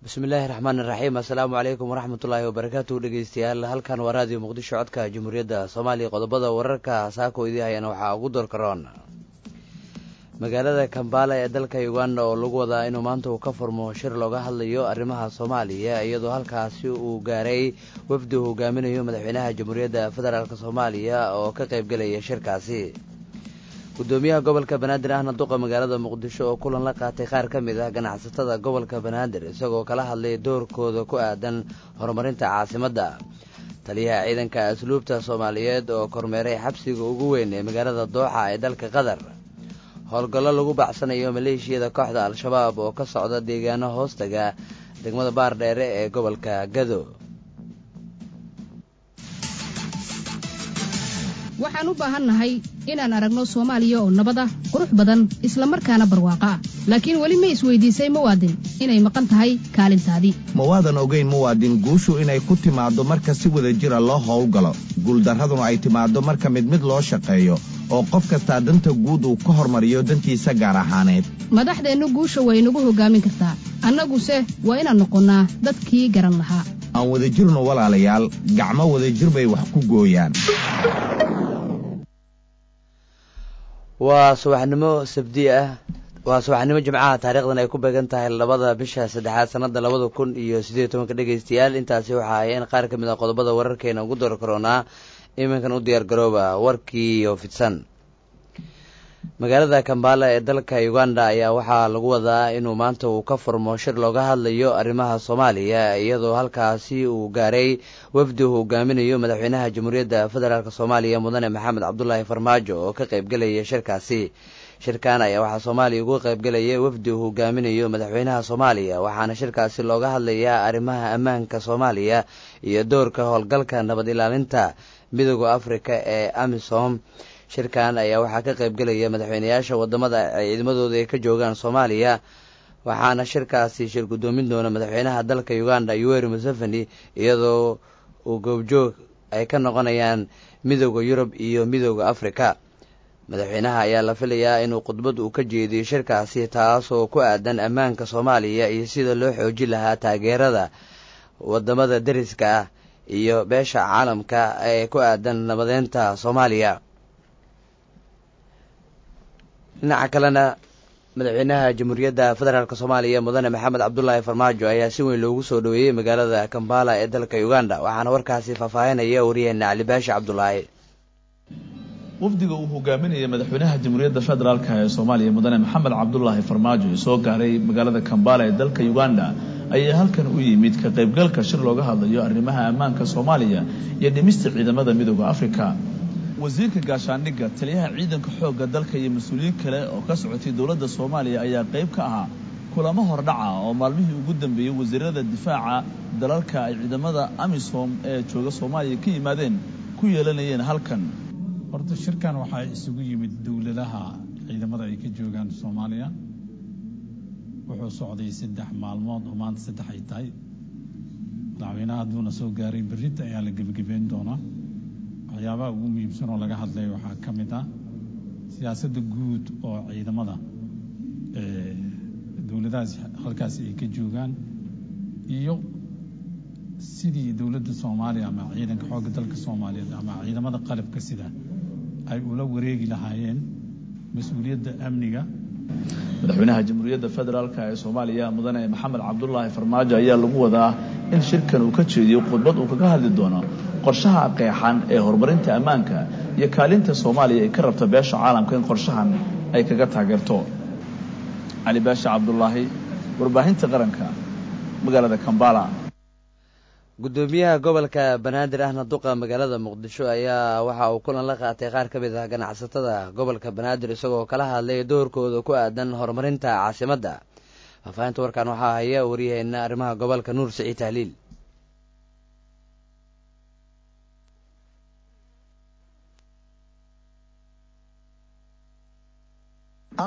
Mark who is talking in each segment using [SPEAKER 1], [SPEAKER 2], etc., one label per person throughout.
[SPEAKER 1] bismillaahi raxmaan iraxiim assalaamu calaykum waraxmatullaahi wabarakaatu dhegeystayaal halkan waa raadiyo muqdisho codka jamhuuriyadda soomaaliya qodobada wararka saako idii hayana waxaa ugu doorkaroon magaalada kambaala ee dalka uganda oo lagu wadaa inuu maanta uu ka furmo shir looga hadlayo arrimaha soomaaliya iyadoo halkaasi uu gaaray wafdi uu hogaaminayo madaxweynaha jamhuuriyadda federaalk soomaaliya oo ka qaybgelaya shirkaasi gudoomiyaha gobolka banaadir ahna duqa magaalada muqdisho oo kulan la qaatay qaar ka mid ah ganacsatada gobolka banaadir isagoo kala hadlay doorkooda ku aadan horumarinta caasimadda taliyaha ciidanka asluubta soomaaliyeed oo kormeeray xabsiga ugu weyn ee magaalada dooxa ee dalka qatar howlgallo lagu bacsanayo maleeshiyada kooxda al-shabaab oo ka socda deegaano hoostaga degmada baardheere ee gobolka gado
[SPEAKER 2] waxaan u baahannahay inaan aragno soomaaliya oo nabad ah qurux badan isla markaana barwaaqo ah laakiin weli ma isweydiisay muwaadin inay maqan tahay kaalintaadii
[SPEAKER 3] mawaadan ogeyn muwaadin guushu inay ku timaaddo marka si wada jira loo howlgalo guuldarraduna ay timaaddo marka mid mid loo shaqeeyo oo qof kastaa danta guud uu ka hormariyo dantiisa gaar ahaaneed
[SPEAKER 2] madaxdeennu guusha way nagu hoggaamin kartaa annaguse waa inaan noqonnaa dadkii garan lahaa
[SPEAKER 3] aan wadajirno walaalayaal gacmo wadajir bay wax ku gooyaan
[SPEAKER 1] waa subaxnimo sabdi ah waa subaxnimo jimcaha taarikhdan ay ku beegan tahay labada bisha saddexaad sanada labada kun iyo siddeed tobanka dhegaystayaal intaasi waxaa hayeen qaar ka mid a qodobada wararkeena ugu door karoonaa iminkan u diyaar garooba warkiiyo fidsan magaalada kambaala ee dalka uganda ayaa waxaa lagu wadaa inuu maanta uu ka furmo shir looga hadlayo arrimaha soomaaliya iyadoo halkaasi uu gaaray wafdi uu hogaaminayo madaxweynaha jamhuuriyadda federaalk soomaaliya mudane maxamed cabdulaahi farmaajo oo ka qaybgelaya shirkaasi shirkan ayaa waxaa soomaaliya ugu qaybgelaya wafdi uu hogaaminayo madaxweynaha soomaaliya waxaana shirkaasi looga hadlayaa arrimaha ammaanka soomaaliya iyo doorka howlgalka nabad ilaalinta midooda afrika ee amisom shirkan ayaa waxaa ka qaybgelaya madaxweyneyaasha wadamada ay ciidamadooda ay ka joogaan soomaaliya waxaana shirkaasi shir guddoomin doona madaxweynaha dalka uganda yoweri museveni iyadoo uu goobjoog ay ka noqonayaan midooda yurub iyo midooda afrika madaxweynaha ayaa la filayaa inuu khudbad uu ka jeediyo shirkaasi taasoo ku aadan ammaanka soomaaliya iyo sida loo xoojin lahaa taageerada wadamada deriska ah iyo beesha caalamka ee ku aadan nabadeynta soomaaliya dhinaca kalena madaxweynaha jamhuuriyadda federaalk soomaaliya mudane maxamed cabdulaahi farmaajo ayaa si weyn loogu soo dhoweeyey magaalada kambala ee dalka uganda waxaana warkaasi faahfaahinaya waryaheena cali baashi cabdulaahi
[SPEAKER 4] wafdiga uu hogaaminaya madaxweynaha jamhuuriyadda federaalk ee soomaaliya mudane maxamed cabdulaahi farmaajo ee soo gaaray magaalada kambala ee dalka uganda ayaa halkan u yimid ka qaybgalka shir looga hadlayo arrimaha ammaanka soomaaliya iyo dhimista ciidamada midooda afrika wasiirka gaashaandhigga taliyaha ciidanka xoogga dalka iyo mas-uuliyiin kale oo ka socotay dowladda soomaaliya ayaa qayb ka ahaa kulamo hordhaca oo maalmihii ugu dambeeyey wasiirada difaaca dalalka ay ciidamada amisom ee jooga soomaaliya ka yimaadeen ku yeelanayeen halkan
[SPEAKER 5] horta shirkan waxaa isugu yimid dowladaha ciidamada ay ka joogaan soomaaliya wuxuu socday saddex maalmood oo maanta saddex ay tahay madaxweynaha hadduuna soo gaaray berrinta ayaa la gebagabeyn doonaa waxyaabaha ugu muhiimsan oo laga hadlay waxaa ka mid ah siyaasadda guud oo ciidamada dowladahaas halkaasi ay ka joogaan iyo sidii dowladda soomaaliya ama ciidanka xoogga dalka soomaaliyeed ama ciidamada qalabka sida ay ula wareegi lahaayeen mas-uuliyadda amniga
[SPEAKER 4] madaxweynaha jamhuuriyadda federaalk ee soomaaliya mudane maxamed cabdulaahi farmaajo ayaa lagu wadaa in shirkan uu ka jeediyo khudbad uu kaga hadli doono qorshaha qeexan ee horumarinta ammaanka iyo kaalinta soomaaliya ay ka rabta beesha caalamka in qorshahan ay kaga taageerto cali baasha cabdulaahi warbaahinta qaranka magaalada kambala
[SPEAKER 1] gudoomiyaha gobolka banaadir ahna duqa magaalada muqdisho ayaa waxa uu kulan la qaatay qaar ka mid ah ganacsatada gobolka banaadir isagoo kala hadlay doorkooda ku aadan horumarinta caasimadda faahfaahinta warkan waxaa haya waryaheena arrimaha gobolka nuur siciid tahliil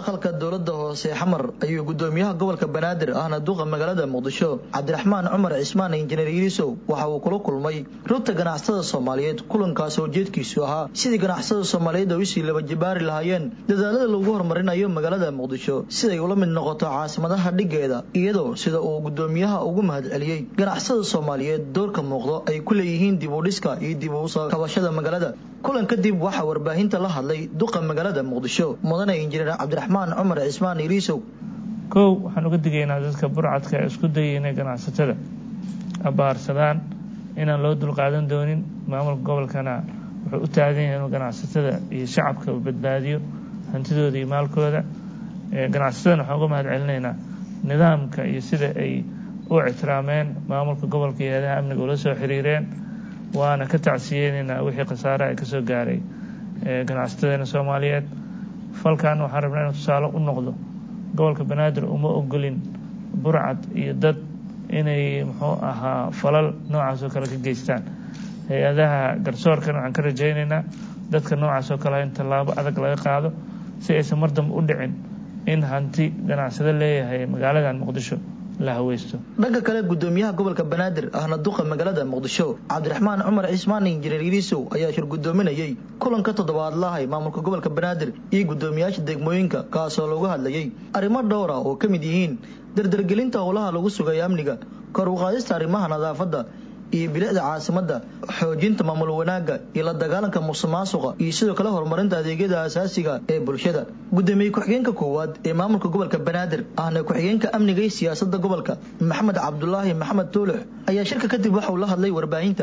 [SPEAKER 6] aqalka dowladda hoose xamar ayuu gudoomiyaha gobolka banaadir ahna duqa magaalada muqdisho cabdiraxmaan cumar cismaan injineer yirisow waxa uu kula kulmay rugta ganacsatada soomaaliyeed kulankaas oo ujeedkiisu ahaa sidii ganacsatada soomaaliyeed ay usii laba jibaari lahaayeen dadaalada lagu horumarinayo magaalada muqdisho siday ula mid noqoto caasimadaha dhigeeda iyadoo sida uu gudoomiyaha ugu mahadceliyey ganacsatada soomaaliyeed doorka muuqdo ay ku leeyihiin dib u dhiska iyo dib u soo kabashada magaalada kulan kadib waxaa warbaahinta la hadlay duqa magaalada muqdisho mudane injineer cabdiraxmaan cumar cismaan iriisow
[SPEAKER 7] kow waxaan uga digaynaa dadka burcadka ee isku dayay inay ganacsatada abaarsadaan inaan loo dulqaadan doonin maamulka gobolkana wuxuu u taagan yahay inuu ganacsatada iyo shacabka u badbaadiyo hantidooda iyo maalkooda ganacsatadana waxaan uga mahad celinaynaa nidaamka iyo sida ay u ictiraameen maamulka gobolka iyo hay-adaha amniga ula soo xiriireen waana ka tacsiyeynaynaa wixii khasaaraha ka soo gaaray ganacsatada soomaaliyeed falkan waxaan rabnaa inuu tusaale u noqdo gobolka banaadir uma ogolin burcad iyo dad inay muxuu ahaa falal noocaas oo kale ka geystaan hay-adaha garsoorkana waxaan ka rajaynaynaa dadka noocaas oo kale in tallaabo adag laga qaado si aysan mar dambe u dhicin in hanti ganacsado leeyahay magaaladan muqdisho la haweysto
[SPEAKER 6] dhanka kale gudoomiyaha gobolka banaadir ahna duqa magaalada muqdisho cabdiraxmaan cumar cismaan injineer yiriisow ayaa shir gudoominayey kulanka toddobaadlahay maamulka gobolka banaadir iyo gudoomiyaasha degmooyinka kaasoo looga hadlayay arrimo dhowra oo ka mid yihiin dardargelinta howlaha lagu sugay amniga kor u qaadista arrimaha nadaafadda iyo bilicda caasimadda xoojinta maamul wanaagga iyo la dagaalanka musuqmaasuqa iyo sidoo kale horumarinta adeegyada asaasiga ee bulshada gudoomiye ku-xigeenka koowaad ee maamulka gobolka banaadir ahna ku-xigeenka amniga iyo siyaasadda gobolka maxamed cabdulaahi maxamed tuulux ayaa shirka kadib waxa uu la hadlay warbaahinta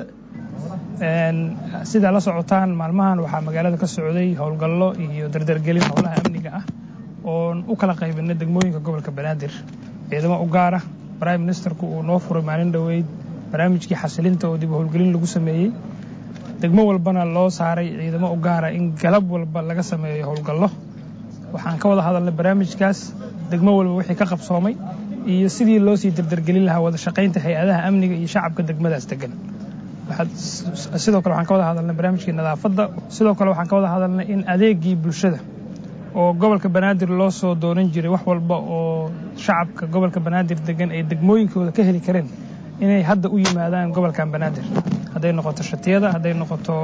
[SPEAKER 8] sidaa la socotaan maalmahan waxaa magaalada ka socday howlgallo iyo dardargelin howlaha amniga ah oon u kala qaybinay degmooyinka gobolka banaadir ciidamo u gaara prime ministerku uu noo furay maalin dhoweyd barnaamijkii xasilinta oo dib u howlgelin lagu sameeyey degmo walbana loo saaray ciidamo u gaara in galab walba laga sameeyo howlgallo waxaan ka wada hadalnay barnaamijkaas degmo walba wixii ka qabsoomay iyo sidii loo sii dardargelin lahaa wada shaqaynta hay-adaha amniga iyo shacabka degmadaas degan sidoo kale waxaan ka wada hadalnay barnaamijkii nadaafadda sidoo kale waxaan ka wada hadalnay in adeegii bulshada oo gobolka banaadir loo soo doonan jiray wax walba oo shacabka gobolka banaadir degan ay degmooyinkooda ka heli kareen inay hadda u yimaadaan gobolkan banaadir hadday noqoto shatiyada hadday noqoto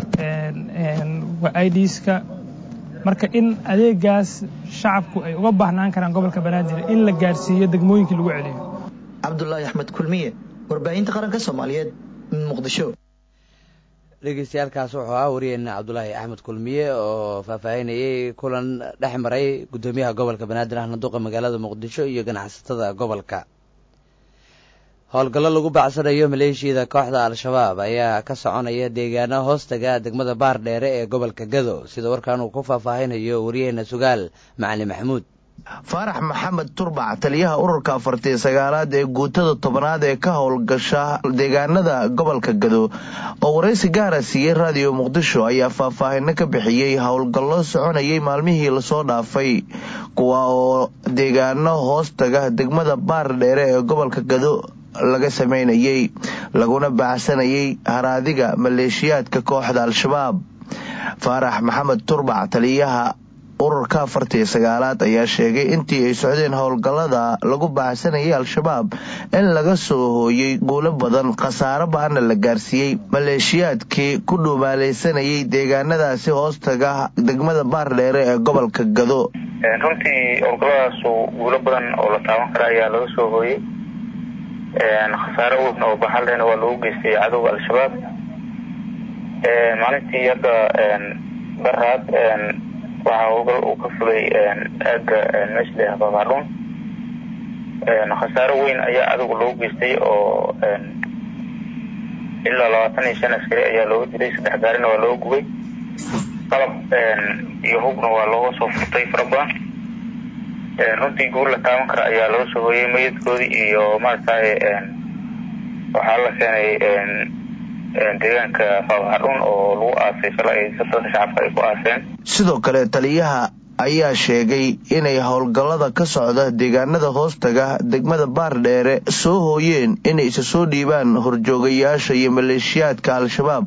[SPEAKER 8] idska marka in adeegaas shacabku ay uga baahnaan karaan gobolka banaadir in la gaarsiiyo degmooyinkii lagu celiyo
[SPEAKER 6] cabdulaahi axmed kulmiye warbaahinta qaranka soomaaliyeed muqdisho
[SPEAKER 1] dhegeystayaalkaas wuxuu ahaa wariyeena cabdulaahi axmed kulmiye oo faahfaahinayay kulan dhex maray guddoomiyaha gobolka banaadir ahna duqa magaalada muqdisho iyo ganacsatada gobolka howlgallo lagu bacsanayo maleeshiyada kooxda al-shabaab ayaa ka soconaya deegaano hoostaga degmada baar dheere ee gobolka gado sida warkan uu ku faahfaahinayo wariyaheena sugaal macali maxamuud
[SPEAKER 3] faarax maxamed turbac taliyaha ururka afartii sagaalaad ee guutada tobanaad ee ka howlgasha deegaanada gobolka gado oo waraysi gaara siiyey raadiyo muqdisho ayaa faahfaahino ka bixiyey howlgallo soconayay maalmihii lasoo dhaafay kuwa oo deegaano hoostaga degmada baar dheere ee gobolka gado laga sameynayay laguna baacsanayay haraadiga maleeshiyaadka kooxda al-shabaab faarax maxamed turbac taliyaha ururka afartii sagaalaad ayaa sheegay intii ay socdeen howlgallada lagu baacsanayay al-shabaab in laga soo hooyey guulo badan khasaaro ba-ana la gaarsiiyey maleeshiyaadkii ku dhuumaalaysanayay deegaanadaasi hoostaga degmada baardheere ee gobolka gado
[SPEAKER 9] runtii howlgalladaasu guulo badan oo la taaban kara ayaa laga soo hooyey khasaare weyn oo baxalena waa lagu geystay cadowga al-shabaab maalintii hadda baraad waxaa howlgal uu ka fulay aaga meesha la yihahdo baadhuun khasaaro weyn ayaa cadowga loogu geystay oo ilaa labaatan iyo shan askari ayaa looga dilay saddex gaarina waa looga gubay qalab iyo hubna waa looga soo furtay fara badan runtii guur la taaban kara ayaa laga soo hooyey mayadkoodii iyo maaragtay waxaa la keenay deegaanka faabahadhun oo lagu aasay shala ay dadka shacabka ay ku aaseen
[SPEAKER 3] sidoo kale taliyaha ayaa sheegay inay howlgallada ka socda deegaanada hoostaga degmada baardheere soo hooyeen inay isa soo dhiibaan horjoogayaasha iyo maleeshiyaadka al-shabaab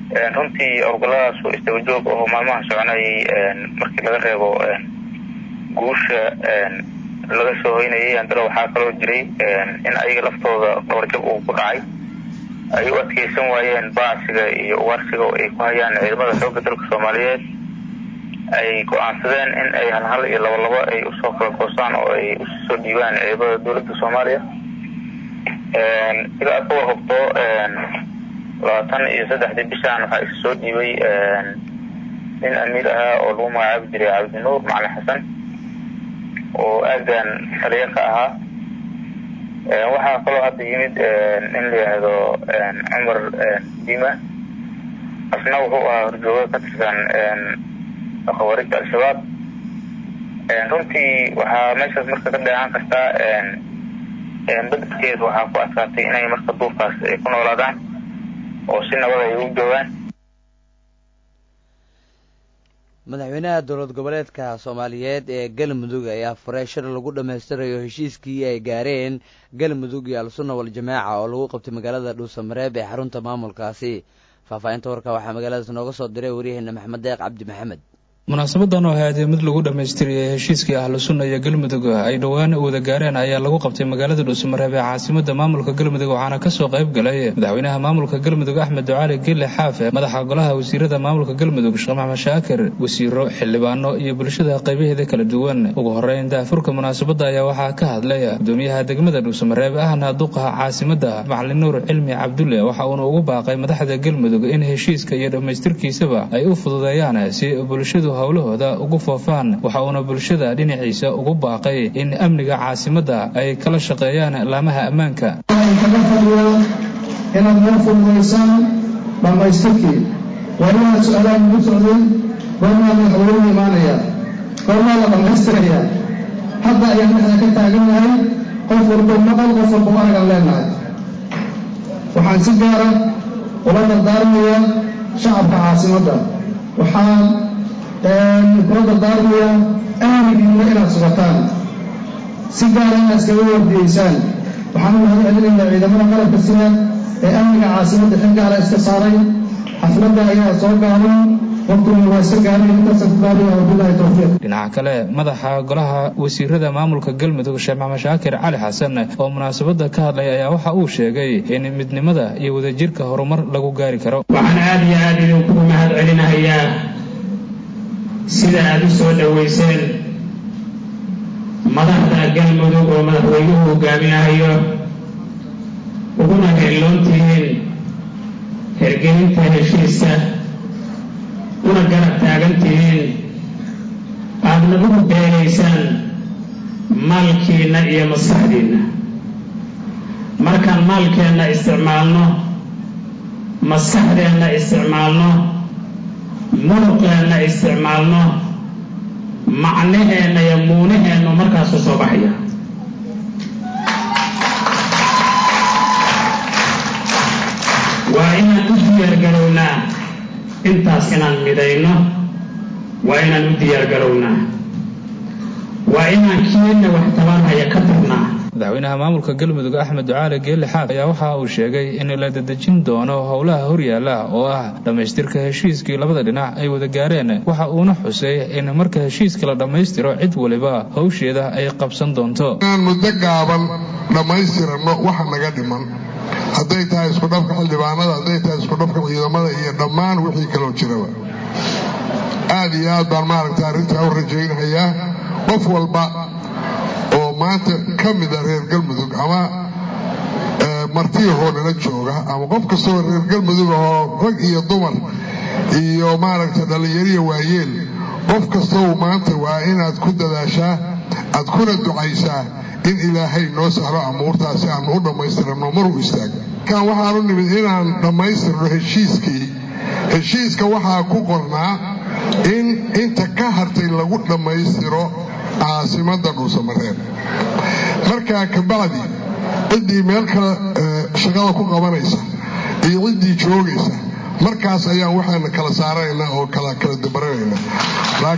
[SPEAKER 9] runtii howlgalladaasu isdabajoog oo maalmaha soconayay markii laga reebo guusha laga soo hoynayay haddana waxaa kaloo jiray in ayaga laftooda dhabarjab uu ku dhacay ay u adkeysan waayeen baacsiga iyo ugaarsiga oo ay ku hayaan ciidamada xoogga dalka soomaaliyeed ay go-aansadeen in ay halhal iyo labalabo ay usoo kala goostaan oo ay usoo dhiibaan ciidamada dowladda soomaaliya sida aad ka warhubto labaatan iyo saddexdii bishaan waxaa isu soo dhiibay nin amiir ahaa oo lagu magacaabi jiray cabdinuur macalin xasan oo aagan taliya ka ahaa waxaa kaloo hadda yimid in la yihahdo cumar dima asna wuxuu ahaa horjooga ka tirsan khawaarijta al-shabaab runtii waxaa meeshaas marka ka dheehan kartaa bedelkeed waxaa ku adkaatay inay marka duurkaas ay ku noolaadaan oo si nabad ay u joogaan
[SPEAKER 1] madaxweynaha dowlad goboleedka soomaaliyeed ee galmudug ayaa furay shir lagu dhammaystirayo heshiiskii ay gaareen galmudug iyo al-sunna wal-jamaaca oo lagu qabtay magaalada dhuusamareeb ee xarunta maamulkaasi faahfaahinta warka waxaa magaaladaas nooga soo diray waryaheena maxamed deeq cabdi maxamed
[SPEAKER 10] munaasabadan oo ahaadee mid lagu dhammaystiriyey heshiiskii ahlu sunna iyo galmudug ay dhowaan wada gaareen ayaa lagu qabtay magaalada dhuusamareeb ee caasimada maamulka galmudug waxaana kasoo qayb galay madaxweynaha maamulka galmudug axmed ducaali gille xaafe madaxa golaha wasiirada maamulka galmudug sheekh maxmed shaakir wasiiro xildhibaano iyo bulshada qaybaheeda kala duwan ugu horeyn daafurka munaasabada ayaa waxaa ka hadlay gudoomiyaha degmada dhuusamareeb ahna duqaha caasimada macalin nuur cilmi cabdulle waxa uuna ugu baaqay madaxda galmudug in heshiiska iyo dhammaystirkiisaba ay u fududeeyaan si bulshadu howlahooda ugu foofaan waxa uuna bulshada dhinaciisa ugu baaqay in amniga caasimadda ay kala shaqeeyaan laamaha ammaanka
[SPEAKER 11] kaga fadhiyaan inaad noo fududaysaan dhammaystirkii wariyaha su-aalaha nagu socday goormaa madaxweynuhu imaanaya goormaa la dhammaystirayaa hadda ayaan dhexda ka taagannahay qof walbo maqal qof walbo aragan leenahay waxaan si gaara ula dardaarmayaa shacabka caasimadda waxaan kula dardaarmaya amnigiina inaad sugataan si gaara inaad iskaga wardiyeysaan waxaan u mahad celinayaa ciidamada qalabka sida ee amniga caasimadda xil gaala iska saaray xafladda ayaa soo gaaban waqtiguna waa iska gaaray intaasaan ku gaaraya wabilahi towfiiq
[SPEAKER 10] dhinaca kale madaxa golaha wasiirada maamulka galmudug sheekh maxamed shaakir cali xasan oo munaasabada ka hadlay ayaa waxa uu sheegay in midnimada iyo wadajirka horumar lagu gaari karo
[SPEAKER 12] waxaan aada iyo aada idinkugu mahad celinahayaa sida aada u soo dhoweyseen madaxda galmudug oo madaxweynuhu hogaaminahayo uguna heelloon tihiin hergelinta heshiisa una garab taagan tihiin aadna ugu beelaysaan maalkiinna iyo maskaxdiinna markaan maalkeenna isticmaalno maskaxdeenna isticmaalno muruqeenna isticmaalno macnaheenna iyo muunaheennu markaasu soo baxaya waa inaan u diyaargarownaa intaas inaan midayno waa inaan u diyaargarownaa waa inaan kiina wax tabanhaya ka tarnaa
[SPEAKER 10] madaxweynaha maamulka galmudug axmed ducaale geelle xaaf ayaa waxa uu sheegay in la dadejin doono howlaha horyaala oo ah dhammaystirka heshiiskii labada dhinac ay wada gaareen waxa uuna xusay in marka heshiiska la dhammaystiro cid waliba howsheeda ay qabsan doonto
[SPEAKER 13] inaan muddo gaaban dhammaystirano waxa naga dhiman hadday tahay iskudhabka xildhibaanada hadday tahay iskudhabka ciidamada iyo dhammaan wixii kaloo jiraba aad iyo aad baan maaragta arrintaa u rajaynayaa qof walba oo maanta ka mida reer galmudug ama martiyahoo nala jooga ama qof kastoo reer galmudug ahoo rag iyo dumar iyo maaragta dhallinyariya waayeel qof kastoo maanta waa inaad ku dadaashaa aad kuna ducaysaa in ilaahay noo sahlo amuurtaasi aanu u dhammaystirano maruu istaago kan waxaanu nimid inaan dhammaystirno heshiiskii heshiiska waxaa ku qornaa in inta ka hartay lagu dhammaystiro caasimada dhuusamareeb markaa kabacdi ciddii meel kale shaqada ku qabanaysa iyo ciddii joogaysa markaas ayaan waxaana kala saaranaynaa oo kala kala dabaranaynaa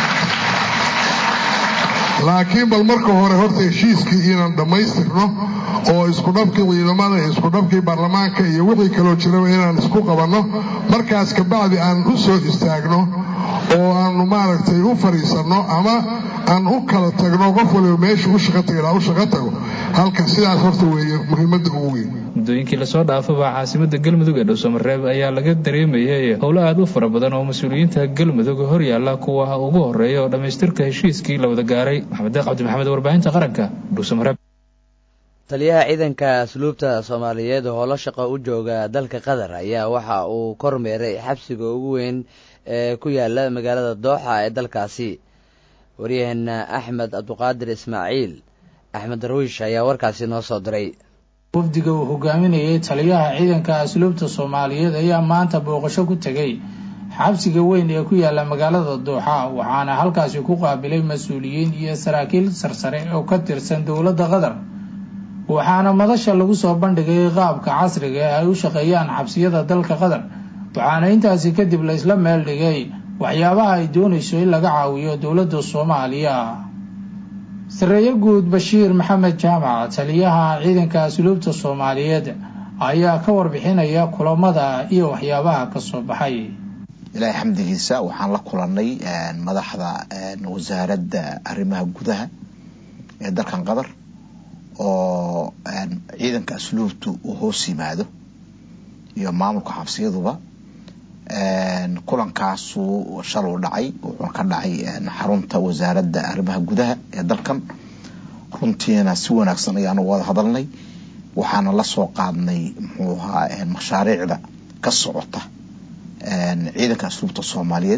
[SPEAKER 13] laakiin bal marka hore horta heshiiskii inaan dhammaystirno oo iskudhabkii ciidamada iyo iskudhabkii baarlamaanka iyo wixii kaloo jiraba inaan isku qabanno markaas kabacdi aan u soo istaagno oo aanu maaragtay u fadhiisanno ama aan u kala tagno qof waliba meesha u shaqo taga ilaa u shaqo tago halka sidaas horta weeye muhiimadda ugu weyn
[SPEAKER 10] muddooyinkii lasoo dhaafaba caasimada galmudug ee dhuusamareeb ayaa laga dareemayay howlo aada u fara badan oo mas-uuliyiinta galmudug hor yaalla kuwa ugu horeeya oo dhammaystirka heshiiskii la wada gaaray maxamed deeq cabdi maxamed warbaahinta qaranka dhuusamareeb
[SPEAKER 1] taliyaha ciidanka asluubta soomaaliyeed oo howlo shaqo u jooga dalka qatar ayaa waxa uu kormeeray xabsiga ugu weyn ee ku yaala magaalada dooxa ee dalkaasi waryaheena axmed cabduqaadir ismaaciil axmed darwiish ayaa warkaasi noo soo diray
[SPEAKER 14] wafdiga uu hogaaminayay taliyaha ciidanka asluubta soomaaliyeed ayaa maanta booqasho ku tegay xabsiga weyn ee ku yaala magaalada dooxa waxaana halkaasi ku qaabilay mas-uuliyiin iyo saraakiil sarsare oo ka tirsan dowladda qatar waxaana madasha lagu soo bandhigay qaabka casriga ee ay u shaqeeyaan xabsiyada dalka qatar waxaana intaasi kadib la isla meel dhigay waxyaabaha ay doonayso in laga caawiyo dowladda soomaaliya sareeye guud bashiir maxamed jaamac taliyaha ciidanka asluubta soomaaliyeed ayaa ka warbixinaya kulamada iyo waxyaabaha kasoo baxay
[SPEAKER 15] ilaahay xamdigiisa waxaan la kulannay madaxda wasaaradda arrimaha gudaha ee dalkan qatar oo ciidanka asluubtu uu hoos yimaado iyo maamulka xabsiyaduba kulankaasu shaluu dhacay wuxuuna ka dhacay xarunta wasaaradda arrimaha gudaha ee dalkan runtiina si wanaagsan ayaanu wada hadalnay waxaana la soo qaadnay muxuu ahaa mashaariicda ka socota ciidanka asluubta soomaaliyeed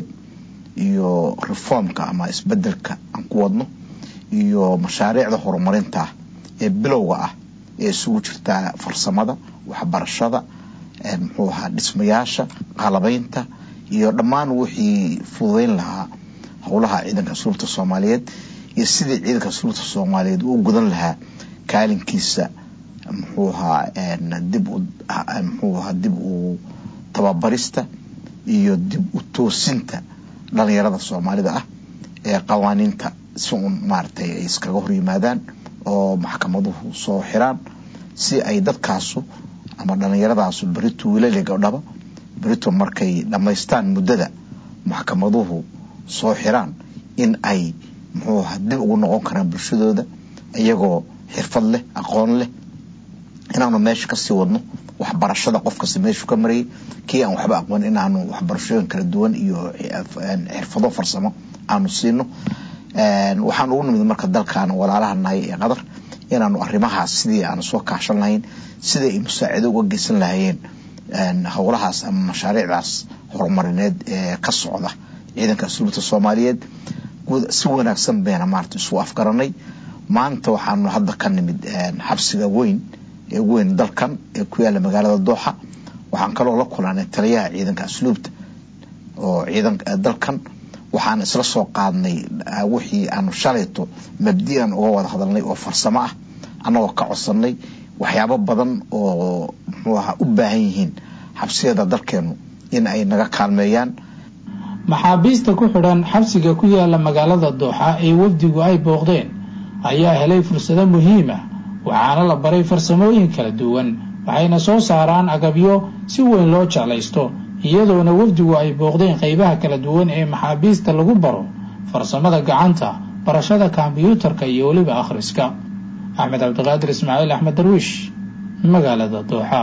[SPEAKER 15] iyo reformka ama isbedelka aan ku wadno iyo mashaariicda horumarinta ee bilowga ah ee isugu jirtaa farsamada waxbarashada muxuu ahaa dhismayaasha qalabaynta iyo dhammaan wixii fududeyn lahaa howlaha ciidanka asluubta soomaaliyeed iyo sidii ciidanka asluubta soomaaliyeed uu gudan lahaa kaalinkiisa muxuu ahaa dib muxuu ahaa dib u tababarista iyo dib u toosinta dhalinyarada soomaalida ah ee qawaaniinta si uun maaragtay ay iskaga hor yimaadaan oo maxkamaduhu soo xiraan si ay dadkaasu ama dhallinyaradaasu berito wiilali gabdhaba berito markay dhammaystaan muddada maxkamaduhu soo xiraan in ay muxuu ahaa dib ugu noqon karaan bulshadooda iyagoo xirfad leh aqoon leh inaanu meesha kasii wadno waxbarashada qof kasta meeshuu ka marayay kii aan waxba aqoon inaanu waxbarashooyin kala duwan iyo xirfado farsamo aanu siino waxaan ugu nimid marka dalkan walaalaha nahay ee qatar inaanu arrimahaas sidii aanu soo kaashan lahayn sidii ay musaacido uga geysan lahayeen howlahaas ama mashaariicdaas horumarineed ee ka socda ciidanka asluubta soomaaliyeed si wanaagsan bayna maarata isu afgaranay maanta waxaanu hadda ka nimid xabsiga weyn ee ugu weyn dalkan ee ku yaala magaalada dooxa waxaan kaloo la kulanay taliyaha ciidanka asluubta oo ciidan dalkan waxaan isla soo qaadnay wixii aanu shalayto mabdi'an uga wada hadalnay oo farsamo ah annagoo ka codsanay waxyaabo badan oo muxuu ahaa u baahan yihiin xabsiyada dalkeenu in ay naga kaalmeeyaan
[SPEAKER 14] maxaabiista ku xidhan xabsiga ku yaala magaalada dooxa ee wafdigu ay booqdeen ayaa helay fursado muhiim ah waxaana la baray farsamooyin kala duwan waxayna soo saaraan agabyo si weyn loo jeclaysto iyadoona wafdigu ay booqdeen qaybaha kala duwan ee maxaabiista lagu baro farsamada gacanta barashada kombyuutarka iyo weliba akhriska axmed cabdiqaadir ismaaciil axmed darwiish magaalada dooxa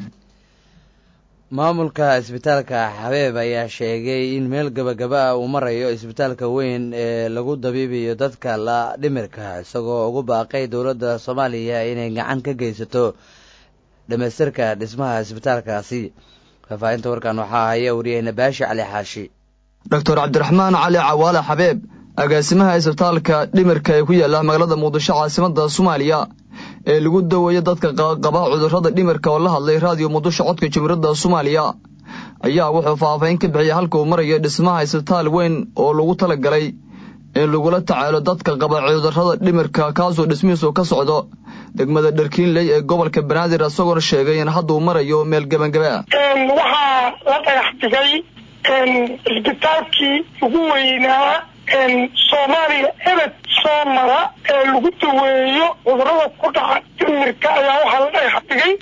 [SPEAKER 1] maamulka isbitaalka xabeeb ayaa sheegay in meel gabagaba ah uu marayo isbitaalka weyn ee lagu dabiibayo dadka la dhimirka isagoo ugu baaqay dowladda soomaaliya inay gacan ka geysato dhamaystirka dhismaha isbitaalkaasi faahfaahinta warkan waxaa haya wariyaheyna baashi cali xaashi
[SPEAKER 16] doctor cabdiraxmaan cali cawaale xabeeb agaasimaha isbitaalka dhimirka ee ku yaala magaalada muqdisho caasimada soomaaliya ee lagu daweeyo dadka qaba cudurrada dhimirka oo la hadlay raadiyo muqdisho codka jumhuuriyadda soomaaliya ayaa wuxuu faahfaahin ka bixiyay halka uu marayo dhismaha isbitaal weyn oo lagu talagalay in lagula tacaalo dadka qaba cudurrada dhimirka kaasoo dhismihiisu ka socdo degmada dharkiinley ee gobolka banaadir isagoona sheegay in hadda uu marayo meel gebangaba
[SPEAKER 17] waxaa la dhagax dhigay isbitaalkii ugu weynaa soomaaliya ebed soo mara ee lagu daweeyo cudurada ku dhaca dhimirka ayaa waxaa la dhagax dhigay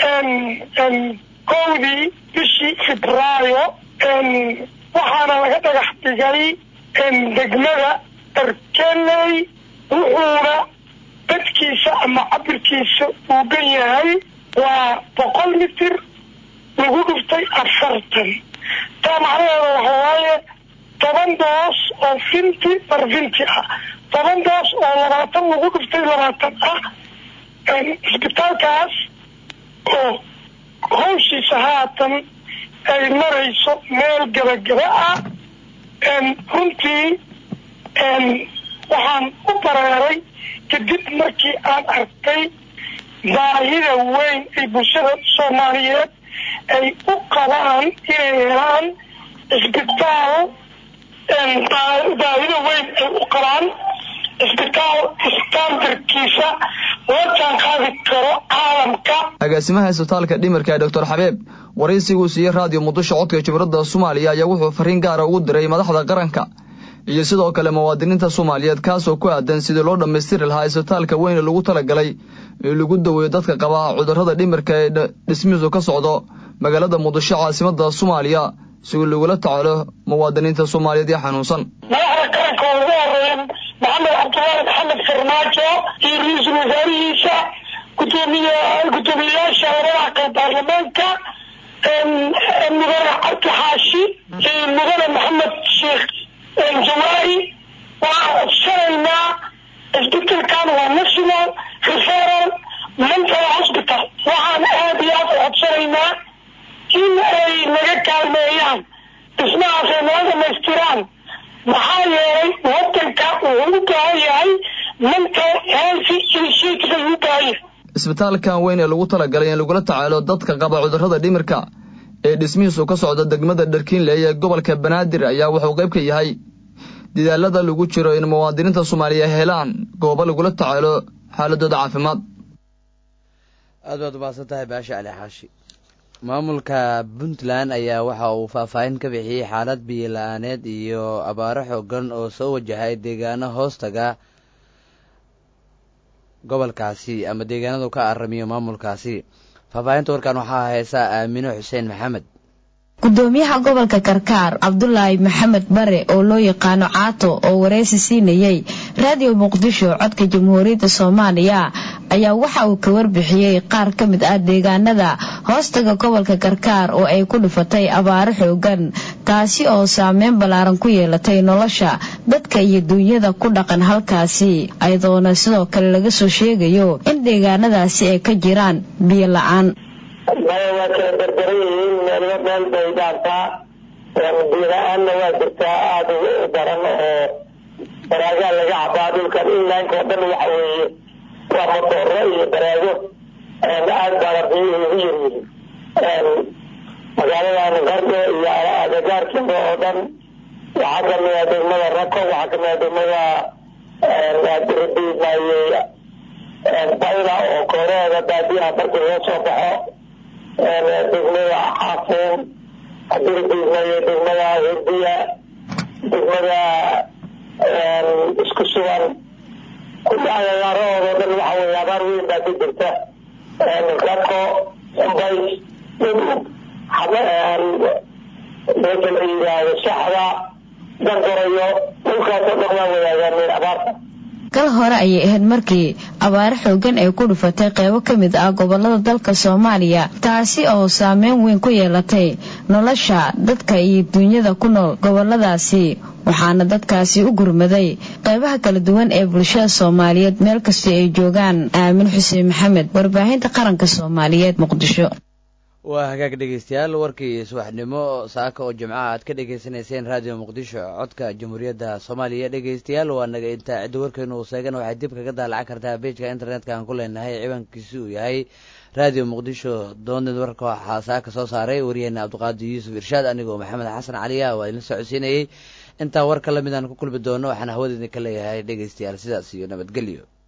[SPEAKER 17] kowdii bishii febraayo waxaana laga dhagax dhigay degmada dharkeney wuxuuna dadkiisa ama cabirkiisa uu gan yahay waa boqol mitir lagu dhuftay afartan taa macnaheeda waxa waaye toban doos oo finti bar finti ah toban doos oo labaatan lagu dhuftay labaatan ah isbitaalkaas oo hawshiisa haatan ay marayso meel gabagaba ah runtii waxaan u bareeray kadib markii aan arkay baahida weyn ay bulshada soomaaliyeed ay u qabaan inay helaan isbitaal baahida weyn ay u qabaan isbitaal standardkiisa la jaan qaadi karo caalamka
[SPEAKER 16] agaasimaha isbitaalka dhimirka ee doctor xabeeb waraysiguu siiyey raadiyo muqdisho codka jumhuuriyadda soomaaliya ayaa wuxuu fariin gaara ugu diray madaxda qaranka iyo sidoo kale muwaadiniinta soomaaliyeed kaasoo ku aadan sidii loo dhammaystiri lahaa isbitaalka weyn ee lagu talagalay in lagu daweeyo dadka qaba cudurrada dhimirka ee dhismihiisu ka socdo magaalada muqdisho caasimadda soomaaliya si lagula tacaalo muwaadiniinta soomaaliyeed ee xanuunsan
[SPEAKER 17] madaxda qaranka oo ugu horeeya maxamed cabdullaahi maxamed farmaajo iyo ra-iisul wasaarihiisa gudoomiye guddoomiyeyaasha labada aqal baarlamaanka mudane cabdi xaashi iyo mudane maxamed sheekh jawaari waxaan codsanaynaa isbitaalkan waa national referal mental hospital waxaan aad iyo aad u codsanaynaa in ay naga kaalmeeyaan dhismahaas ay naga dhamaystiraan maxaa yeelay wadanka wuxuu u baahan yahay mental health initiative ayuu u baahan yahay
[SPEAKER 16] isbitaalkan weyn ee lagu talagalay in lagula tacaalo dadka qaba cudurrada dhimirka ee dhismihiisu ka socda degmada dharkiinley ee gobolka banaadir ayaa wuxuu qayb ka yahay dadaalada lagu jiro in muwaadiniinta soomaaliya helaan goobo lagula tacaalo xaaladooda caafimaad
[SPEAKER 1] aad baad umahadsan tahay baasha cali xaashi maamulka puntland ayaa waxa uu faahfaahin ka bixiyey xaalad biyo la-aaneed iyo abaaro xoogan oo soo wajahay deegaano hoostaga gobolkaasi ama deegaanadu ka aramiyo maamulkaasi faahfaahinta warkan waxaa haysaa aamino xuseen maxamed
[SPEAKER 18] gudoomiyaha gobolka karkaar cabdulaahi maxamed bare oo loo yaqaano caato oo wareysi siinayey raadiyo muqdisho codka jamhuuriyadda soomaaliya ayaa waxa uu ka warbixiyey qaar ka mid ah deegaanada hoostaga gobolka karkaar oo ay ku dhufatay abaaro xoogan taasi oo saameyn ballaaran ku yeelatay nolosha dadka iyo duunyada ku dhaqan halkaasi ayadoona sidoo kale laga soo sheegayo in deegaanadaasi ay ka jiraan biyo la-aan
[SPEAKER 17] maya waa kala berberan yihiin meelba meel bay dhaantaa biila-aanna waa jirtaa aada u daran oo baraagaa laga cabaa dhulkan inlaanka oo dhan waxa weeye waa motooro iyo baraago aad baana biyuhu ugu yaryihiin magaaladan qardo iyo agagaarkeeda oo dhan waxaa kamida degmada rako waxaa kamida degmada dirbimaye bayla oo kooreeda baadiyaha markii loo soo baxo degmada xaafuun dirbimaye degmada hurdiya degmada isku sugan agagaarahoodo dhan waxa weye abaar weyn baa ka jirta rako bays dhudhug meesha la yidhaahdo saxda dangorayo dhulkaasoo dhan waa wadaagaan abaarta
[SPEAKER 18] gal hore ayay ahayd markii abaaro xoogan ay ku dhufatay qeybo ka mid ah gobolada dalka soomaaliya taasi oo saameyn weyn ku yeelatay nolosha dadka iyo duunyada ku nool goboladaasi waxaana dadkaasi u gurmaday qeybaha kala duwan ee bulshada soomaaliyeed meel kastoo ay joogaan aamin xuseen maxamed warbaahinta qaranka soomaaliyeed muqdisho
[SPEAKER 1] waa hagaag dhegeystayaal warkii subaxnimo saaka oo jimcaha aad ka dhegeysanayseen raadiyo muqdisho codka jamhuuriyadda soomaaliya dhegeystayaal waa naga intaa cidda warkeenu uu seegan waxaad dib kaga daalacan kartaa beejka internetka aan ku leenahay ciwaankiisi uu yahay raadiyo muqdisho doonid warka waxaa saaka soo saaray waryaheena cabdiqaadir yuusuf irshaad anigoo maxamed xasan caliya waa idin socodsiinayey intaa warka lamid aan ku kulmi doono waxaan hawada idinka leeyahay dhegeystayaal sidaas iyo nabadgelyo